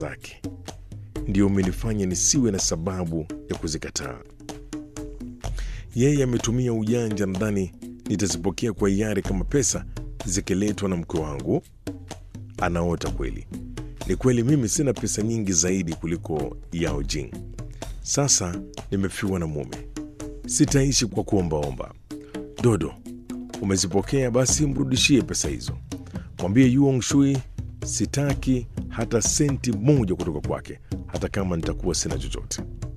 zake ndio umenifanya nisiwe na sababu ya kuzikataa. Yeye ametumia ujanja, nadhani nitazipokea kwa hiari kama pesa zikiletwa na mke wangu. Anaota kweli. Ni kweli mimi sina pesa nyingi zaidi kuliko Yao Jing. Sasa nimefiwa na mume, sitaishi kwa kuombaomba. Dodo, umezipokea basi, mrudishie pesa hizo. Mwambie Yuong Shui sitaki hata senti moja kutoka kwake, hata kama nitakuwa sina chochote.